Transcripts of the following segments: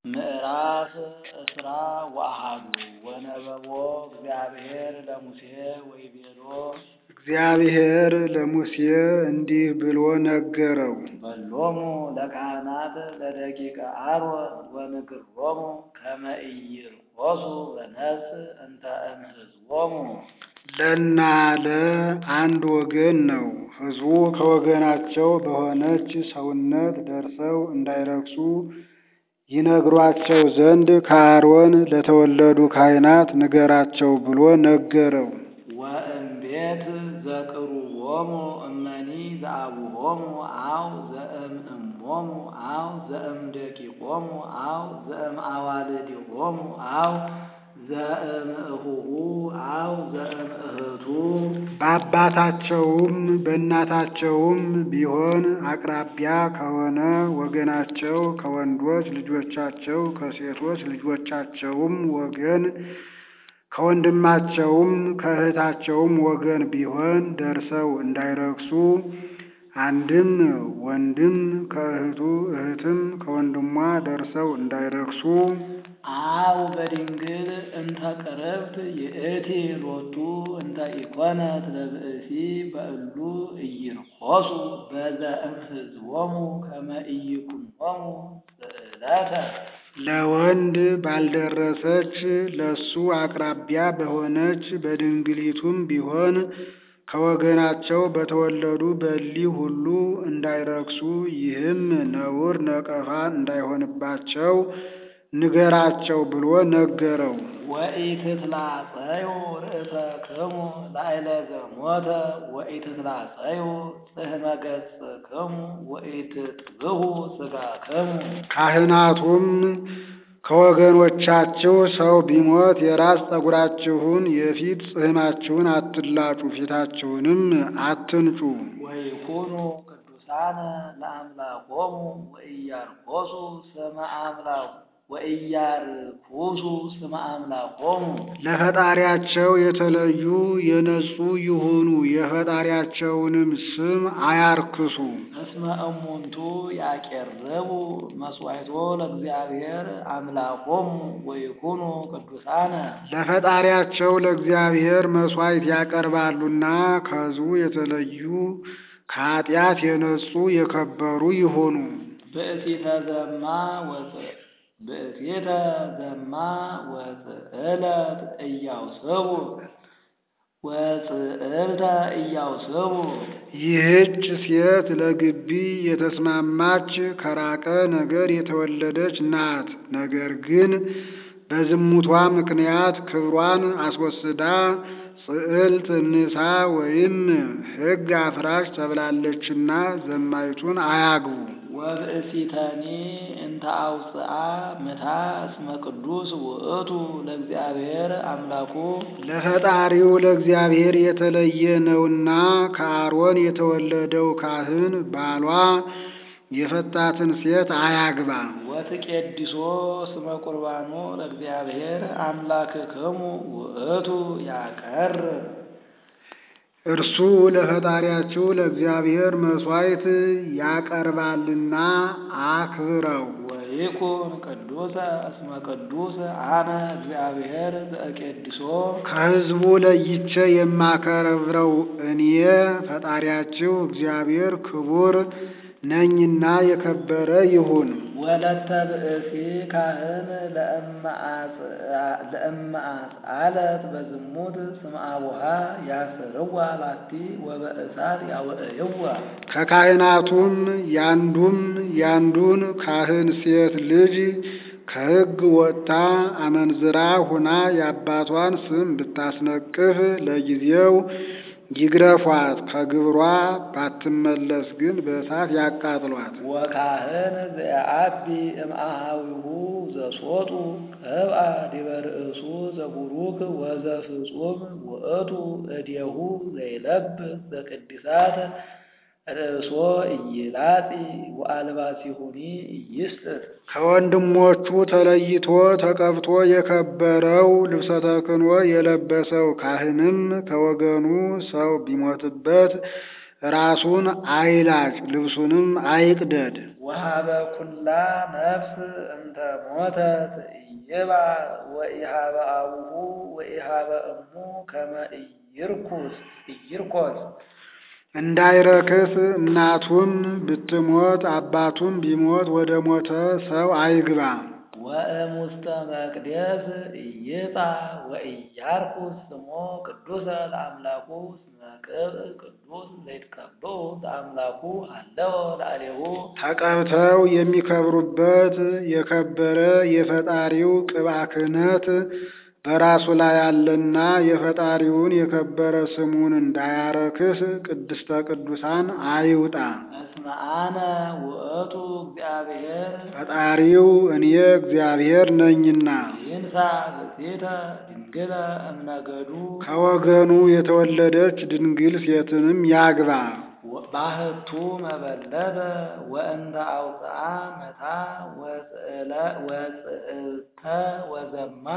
ምዕራፍ እስራ ወአሐዱ ወነበቦ እግዚአብሔር ለሙሴ ወይቤሎ እግዚአብሔር ለሙሴ እንዲህ ብሎ ነገረው። በሎሙ ለካህናት ለደቂቀ አሮን ወንግሮሙ ከመ ኢይርቆሱ በነፍስ እንተ እምሕዝቦሙ ለና ለአንድ ወገን ነው። ሕዝቡ ከወገናቸው በሆነች ሰውነት ደርሰው እንዳይረክሱ ይነግሯቸው ዘንድ ከአሮን ለተወለዱ ካህናት ንገራቸው ብሎ ነገረው። ወእምቤት ዘቅሩቦሙ እመኒ ዘአቡሆሙ አው ዘእምእሞሙ አው ዘእምደቂቆሙ አው ዘእምአዋልዲሆሙ አው ዘእምእሁሁ አው ዘእምእህቱ በአባታቸውም በእናታቸውም ቢሆን አቅራቢያ ከሆነ ወገናቸው ከወንዶች ልጆቻቸው ከሴቶች ልጆቻቸውም ወገን ከወንድማቸውም ከእህታቸውም ወገን ቢሆን ደርሰው እንዳይረክሱ አንድም ወንድም ከእህቱ እህትም ከወንድሟ ደርሰው እንዳይረክሱ አው በድንግል እንተ ቅርብት ይእቲ ሎቱ እንተ ኢኮነት ለብእሲ በእሉ ኢይርቆሱ በዘእምሕዝቦሙ ከመ ኢይኩኖሙ ስእለተ ለወንድ ባልደረሰች ለሱ አቅራቢያ በሆነች በድንግሊቱም ቢሆን ከወገናቸው በተወለዱ በሊህ ሁሉ እንዳይረክሱ ይህም ነውር ነቀፋ እንዳይሆንባቸው ንገራቸው ብሎ ነገረው። ወኢትትላጸዩ ርእሰክሙ ላዕለ ዘሞተ ወኢትትላጸዩ ጽሕመ ገጽክሙ ወኢትጥብሑ ሥጋክሙ ካህናቱም ከወገኖቻችሁ ሰው ቢሞት የራስ ጠጉራችሁን የፊት ጽሕማችሁን አትላጩ፣ ፊታችሁንም አትንጩ። ወይኩኑ ቅዱሳነ ለአምላኮሙ ወኢያርኮሱ ስመ አምላኩ ወኢያርኩሱ ስመ አምላኮሙ ለፈጣሪያቸው የተለዩ የነጹ ይሁኑ፣ የፈጣሪያቸውንም ስም አያርክሱ። እስመ እሙንቱ ያቄርቡ መስዋዕቶ ለእግዚአብሔር አምላኮሙ ወይኩኑ ቅዱሳነ ለፈጣሪያቸው ለእግዚአብሔር መሥዋዕት ያቀርባሉና ከሕዝቡ የተለዩ ከኃጢአት የነጹ የከበሩ ይሁኑ። ብእሲተ ዘማ ወፅ ብእሲተ ዘማ ወፅዕለት እያውስቡ ወፅዕልተ እያውስቡ ይህች ሴት ለግቢ የተስማማች ከራቀ ነገር የተወለደች ናት። ነገር ግን በዝሙቷ ምክንያት ክብሯን አስወስዳ ጽዕልት ንሳ ወይም ሕግ አፍራሽ ተብላለችና ዘማይቱን አያግቡ። ወብእሲተኒ እንተ አውፅአ ምታ እስመ ቅዱስ ውእቱ ለእግዚአብሔር አምላኩ ለፈጣሪው ለእግዚአብሔር የተለየ ነውና ከአሮን የተወለደው ካህን ባሏ የፈታትን ሴት አያግባ። ወትቄድሶ ስመ ቁርባኑ ለእግዚአብሔር አምላክክሙ ውእቱ ያቀርብ እርሱ ለፈጣሪያችሁ ለእግዚአብሔር መሥዋዕት ያቀርባልና አክብረው። ወይኩን ቅዱሰ እስመ ቅዱስ አነ እግዚአብሔር ዘእቄድሶ ከሕዝቡ ለይቼ የማከብረው እኔ ፈጣሪያችሁ እግዚአብሔር ክቡር ነኝና የከበረ ይሁን። ወለተ ብእሲ ካህን ለእመአጽአለት በዝሙት ስም አቡሃ ያስርዋ ላቲ ወበእሳት ያውዕይዋ ከካህናቱም ያንዱም ያንዱን ካህን ሴት ልጅ ከሕግ ወጥታ አመንዝራ ሁና የአባቷን ስም ብታስነቅፍ ለጊዜው ይግረፏት፣ ከግብሯ ባትመለስ ግን በእሳት ያቃጥሏት። ወካህን ዘየአቢ እምአሃዊሁ ዘሶጡ ቅብአ ዲበ ርእሱ ዘቡሩክ ወዘፍጹም ውእቱ እዴሁ ዘይለብስ ዘቅድሳት ርእሶ ኢይላጺ ወአልባሲሁኒ ኢይስጥር ከወንድሞቹ ተለይቶ ተቀብቶ የከበረው ልብሰ ተክህኖ የለበሰው ካህንም ከወገኑ ሰው ቢሞትበት ራሱን አይላጭ፣ ልብሱንም አይቅደድ። ወሀበ ኩላ ነፍስ እንተ ሞተት ኢይባ ወኢሃበ አቡሁ ወኢሃበ እሙ ከመ ኢይርኩስ ኢይርኮስ እንዳይረክስ እናቱም ብትሞት አባቱም ቢሞት ወደ ሞተ ሰው አይግባ። ወእሙስተ መቅደስ ኢይጻ ወኢያርኩስ ስሞ ቅዱሰ ለአምላኩ እስመ ቅብእ ቅዱስ ዘይትቀብኡ ለአምላኩ አለወ ላዕሌሁ ተቀብተው የሚከብሩበት የከበረ የፈጣሪው ቅብአ ክህነት በራሱ ላይ አለና የፈጣሪውን የከበረ ስሙን እንዳያረክስ ቅድስተ ቅዱሳን አይውጣ። እስመ አነ ውእቱ እግዚአብሔር ፈጣሪው እኔ እግዚአብሔር ነኝና ይንሳ ብእሲተ ድንግለ እምነገዱ ከወገኑ የተወለደች ድንግል ሴትንም ያግባ። ባህቱ መበለተ ወእንተ አውፅአ መታ ወጽእልተ ወዘማ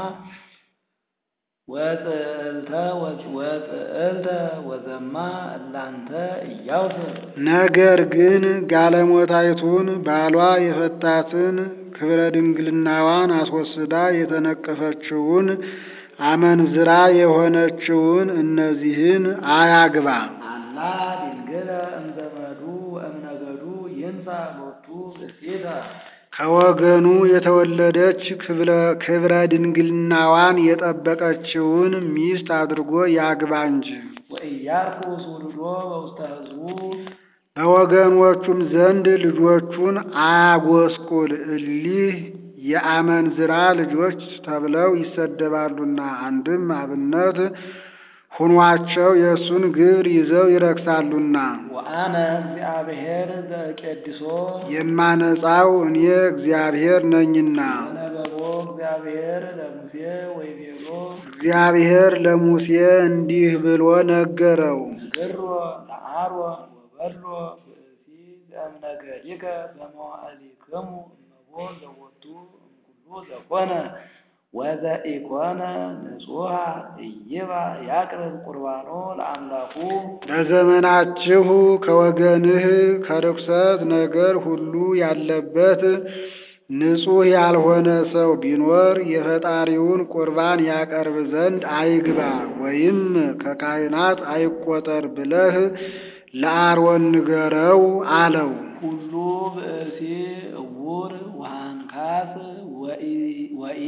ወጽእልተ ወጽእልተ ወዘማ እላንተ እያውስር ነገር ግን ጋለሞታይቱን ባሏ የፈታትን ክብረ ድንግልናዋን አስወስዳ የተነቀፈችውን አመንዝራ የሆነችውን እነዚህን አያግባ። አላ ድንግለ እምዘመዱ ወእምነገዱ ይንሳ ሎቱ ብእሲተ ከወገኑ የተወለደች ክብረ ድንግልናዋን የጠበቀችውን ሚስት አድርጎ ያግባ እንጂ። ወኢያርኩስ ውልዶ በውስተ ሕዝቡ በወገኖቹም ዘንድ ልጆቹን አያጎስቁል። እሊህ የአመንዝራ ልጆች ተብለው ይሰደባሉና አንድም አብነት ሁኗቸው የእሱን ግብር ይዘው ይረክሳሉና። ወአነ እግዚአብሔር ዘቄድሶ የማነጻው እኔ እግዚአብሔር ነኝና። ወነበቦ እግዚአብሔር ለሙሴ ወይቤሎ እግዚአብሔር ለሙሴ እንዲህ ብሎ ነገረው። ንግሮ ለአሮን ወበሎ ብእሲ ዘእምነገዲከ በመዋዕሊክሙ እመቦ ዘወቱ እምኩሉ ዘኮነ ወዘኢኮነ ንጹሐ ኢይባ ያቅርብ ቁርባኖ ለአምላኩ በዘመናችሁ ከወገንህ ከርኩሰት ነገር ሁሉ ያለበት ንጹሕ ያልሆነ ሰው ቢኖር የፈጣሪውን ቁርባን ያቀርብ ዘንድ አይግባ፣ ወይም ከካህናት አይቆጠር ብለህ ለአሮን ንገረው አለው። ሁሉ ብእሲ እውር ወሃንካስ ወኢ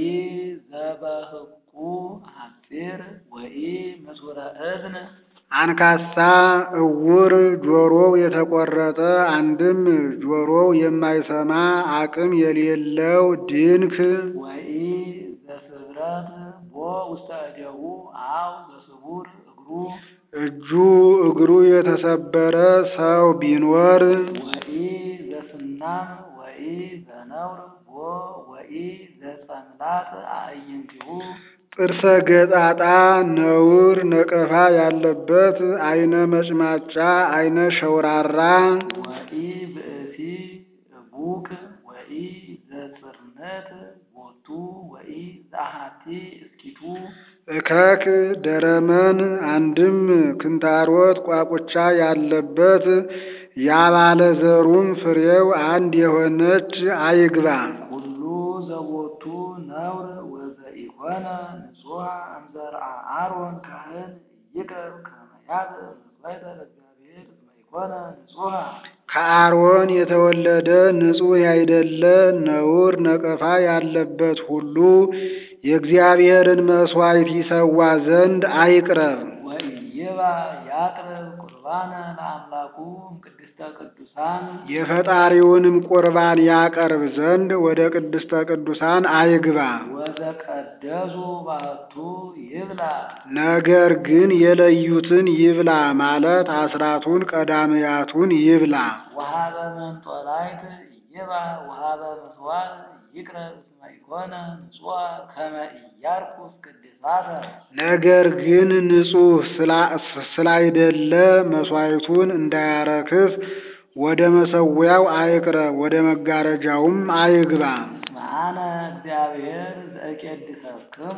ዘበህቁ ሐጺር ወኢ ምሱረ እዝን አንካሳ፣ እውር፣ ጆሮው የተቆረጠ አንድም ጆሮው የማይሰማ አቅም የሌለው ድንክ ወኢ ዘስብረት ቦ ውስተ እዴሁ አው ዘስቡር እግሩ እጁ እግሩ የተሰበረ ሰው ቢኖር ወኢ ዘስናም ወኢ ዘነውር ቦ ወኢ ዘጸምላት አዕይንቲሁ ጥርሰ ገጣጣ ነውር ነቀፋ ያለበት አይነ መጭማጫ አይነ ሸውራራ ወኢ ብእሲ እቡክ ወኢ ዘጽርነት ቦቱ ወኢ ዘአሐቲ እስኪቱ እከክ ደረመን አንድም ክንታሮት ቋቁቻ ያለበት ያባለ ዘሩም ፍሬው አንድ የሆነች አይግባ። ሁሉ ዘቦቱ ነውር ወዘኢኮነ ንጹሐ እምዘርአ አሮን ካህን ይቅረብ ከመ ያብእ መስዋዕተ ለእግዚአብሔር እስመ ኢኮነ ንጹሐ ከአሮን የተወለደ ንጹሕ ያይደለ ነውር ነቀፋ ያለበት ሁሉ የእግዚአብሔርን መሥዋዕት ይሰዋ ዘንድ አይቅረብ። ወኢይባ ያቅርብ ቁርባነ ለአምላኩ እምቅድስተ ቅዱሳን የፈጣሪውንም ቁርባን ያቀርብ ዘንድ ወደ ቅድስተ ቅዱሳን አይግባ። ወዘቀደሱ ባህቱ ይብላ ነገር ግን የለዩትን ይብላ ማለት አስራቱን ቀዳምያቱን ይብላ። ወሀበ መንጦላይት ይባ ወሀበ ምስዋዕ ይቅረብ እስመ ኢኮነ ንጹሐ ከመ ኢያርኩስ ቅድሳተ ነገር ግን ንጹሕ ስላይደለ መሥዋዕቱን እንዳያረክስ ወደ መሠዊያው አይቅረብ፣ ወደ መጋረጃውም አይግባ። እስመ አነ እግዚአብሔር ዘእቄድሰክሙ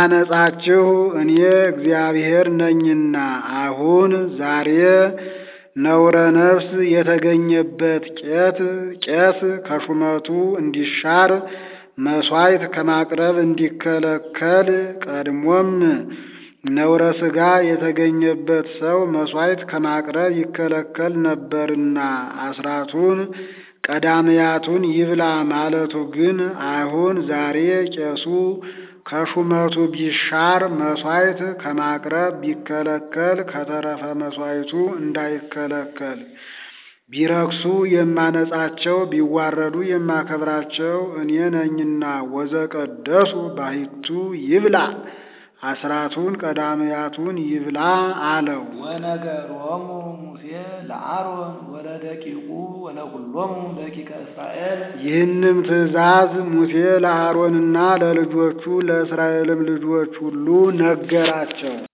የማነጻችሁ እኔ እግዚአብሔር ነኝና። አሁን ዛሬ ነውረ ነፍስ የተገኘበት ቄት ቄስ ከሹመቱ እንዲሻር መሥዋዕት ከማቅረብ እንዲከለከል ቀድሞም ነውረ ሥጋ የተገኘበት ሰው መሥዋዕት ከማቅረብ ይከለከል ነበርና አስራቱን ቀዳምያቱን ይብላ ማለቱ ግን አሁን ዛሬ ቄሱ ከሹመቱ ቢሻር መሥዋዕት ከማቅረብ ቢከለከል ከተረፈ መሥዋዕቱ እንዳይከለከል ቢረክሱ የማነጻቸው ቢዋረዱ የማከብራቸው እኔ ነኝና ወዘቀደሱ ባሕቱ ይብላ አስራቱን ቀዳምያቱን ይብላ አለው። ወነገሮሙ ሙሴ ለአሮን ወለደቂቁ ወለኩሎሙ ደቂቀ እስራኤል ይህንም ትእዛዝ ሙሴ ለአሮንና ለልጆቹ ለእስራኤልም ልጆች ሁሉ ነገራቸው።